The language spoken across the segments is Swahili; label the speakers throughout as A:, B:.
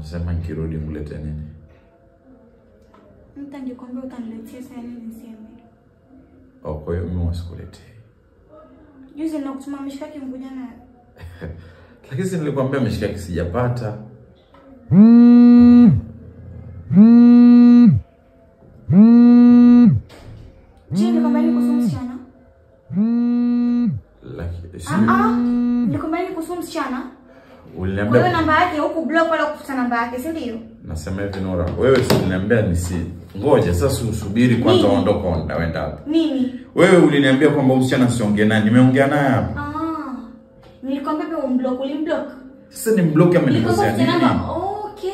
A: Sema nikirudi mlete nini?
B: Mta ngikwambia utaniletea sasa nini niseme.
A: Oh, kwa hiyo mimi wasikuletee.
B: Juzi ninakutuma mishikaki mkuja nayo.
A: Lakini si nilikwambia mishikaki sijapata.
B: Je, nikwambia ni kuhusu msichana?
A: Lakini si
B: Ah ah. Nikwambia ni kuhusu msichana. Wewe
A: uliniambia
B: namba yake huku block wala kufuta namba yake, si ndio?
A: nasema hivi Nora, wewe si uliniambia nisi ngoja sasa usubiri kwanza
B: Nini?
A: uondoke unaenda wapi?
B: Nini?
A: Wewe uliniambia kwamba msichana siongee naye, nimeongea naye hapa.
B: Ah. Nilikwambia pia umblock, ulimblock.
A: Sasa ni mloki amenikosea
B: Nilikwambia
A: nini?
B: namba. Okay.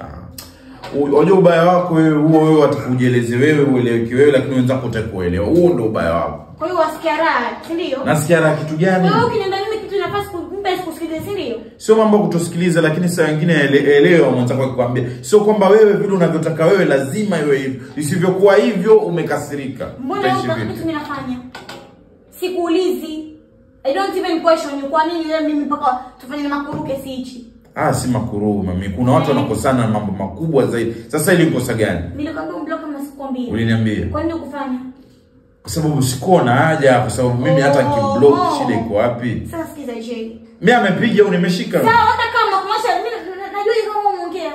A: Ah. U- Unajua ubaya wako wewe huo wewe watakujieleze wewe ueleweki wewe lakini wenzako utakuelewa. Huo ndio ubaya wako.
B: Kwa hiyo wasikia raha, si ndio?
A: Nasikia raha kitu gani?
B: Wewe ukiniambia mimi kitu nafasi kumbe sikusikilize, si ndio?
A: Sio mambo ya kutosikiliza lakini saa nyingine ele- elewa mwenzako akikwambia. Sio kwamba wewe vile unavyotaka wewe lazima iwe hivyo. Isivyokuwa hivyo umekasirika.
B: Mbona
A: Utaishi
B: wewe mpaka
A: vipi?
B: kitu mimi nafanya? Sikuulizi. I don't even question you. Kwa nini leo mimi mpaka tufanye makuruke si hichi?
A: Ah, si makuruu mami. Kuna watu wanakosana na mambo makubwa zaidi. Sasa ili kosa gani?
B: Nilikwambia umblock kama sikwambia.
A: Uliniambia.
B: Kwa nini ukufanya?
A: Kwa sababu sikuwa na haja kwa sababu mimi hata
B: Oh,
A: nikiblock
B: oh.
A: shida iko wapi?
B: Sasa sikiza je.
A: Mimi amepiga au nimeshika?
B: Sawa hata kama kumaanisha mimi na- na- najua hiyo kama umeongea.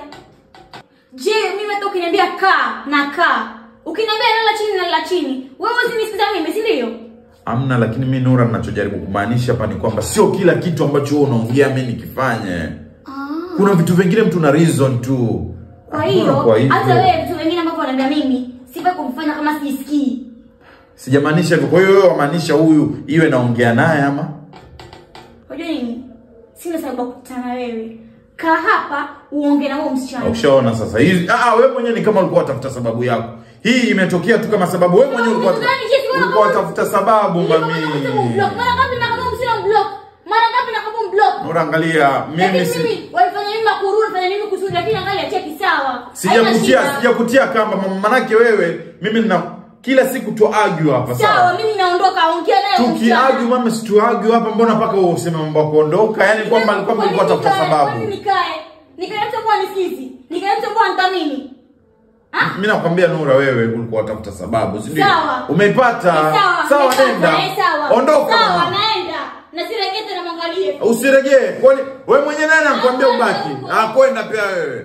B: Je, mimi hata ukiniambia kaa na kaa. Ukiniambia lala chini na lala chini. Wewe usinisikiza mimi, si ndio?
A: Amna, lakini mimi Nura, ninachojaribu kumaanisha hapa ni kwamba sio kila kitu ambacho wewe unaongea mimi nikifanye.
B: Ah.
A: Kuna vitu vingine mtu na reason tu.
B: Kwa
A: Hakuna
B: hiyo
A: kwa hivyo.
B: hata wewe vitu vingine ambavyo unaniambia mimi sifai kumfanya kama sisikii.
A: Sijamaanisha hivyo. Kwa hiyo wewe wamaanisha huyu iwe naongea naye ama?
B: Unajua nini? Sina sababu ya kukutana na wewe. Kaa hapa uonge na huyo msichana.
A: Ukishaona sasa hizi ah, wewe mwenyewe ni kama ulikuwa utafuta sababu yako. Hii imetokea tu kama sababu wewe mwenyewe ulikuwa
B: Sababu gani? Jinsi wewe
A: ulikuwa
B: kama-
A: utafuta sababu
B: Nilikuwa
A: mami.
B: nataka kumblock. Mara ngapi nakamu msina block? Mara ngapi nakamu block?
A: Nura, angalia mimi
B: Lakini
A: si
B: mimi walifanya mimi makuru, walifanya mimi kusudi lakini angalia cheki sawa. Haina
A: sijakutia
B: shida.
A: sijakutia kamba mama, manake wewe mimi nina kila siku tu argue hapa
B: Sawa,
A: sawa.
B: mimi naondoka, ongea naye huyo
A: Tukiargue
B: msichana.
A: mama, si tuargue hapa, mbona mpaka wewe useme mambo ya kuondoka? Yaani kwamba
B: Kwa
A: kwamba
B: nini
A: ulikuwa tafuta
B: nikae?
A: sababu.
B: Kwa nini nikae? Nikae mtu kwa nisikizi. Nikae mtu kwa nithamini. Ah?
A: Mimi nakwambia Nura, wewe ulikuwa utafuta sababu, si ndio?
B: Sawa.
A: Umeipata.
B: Eh, Sawa,
A: Sawa,
B: nimepata,
A: nenda.
B: eh, sawa.
A: Ondoka.
B: Sawa,
A: mama.
B: naenda. Na siregee tena mwangalie.
A: Usiregee. Kwani wewe mwenyewe nani anakuambia
B: Ah,
A: ubaki?
B: kwenda.
A: Ah, kwenda pia wewe.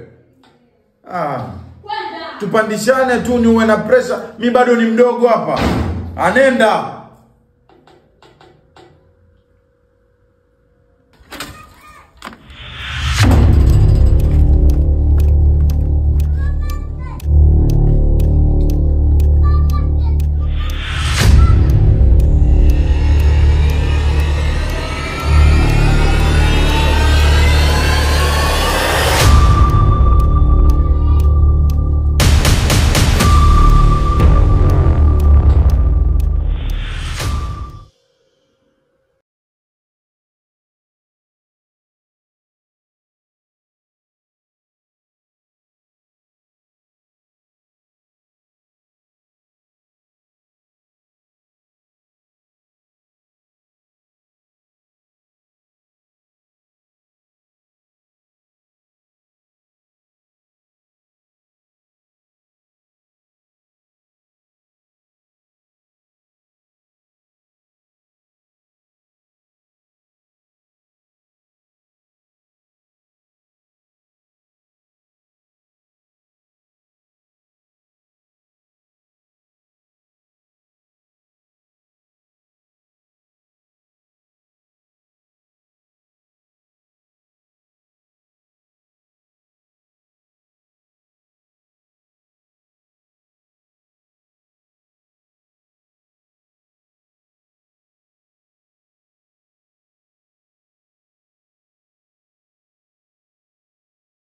A: Ah,
B: Kwenda.
A: tupandishane tu ni uwe na pressure. Mimi bado ni mdogo hapa. Anenda.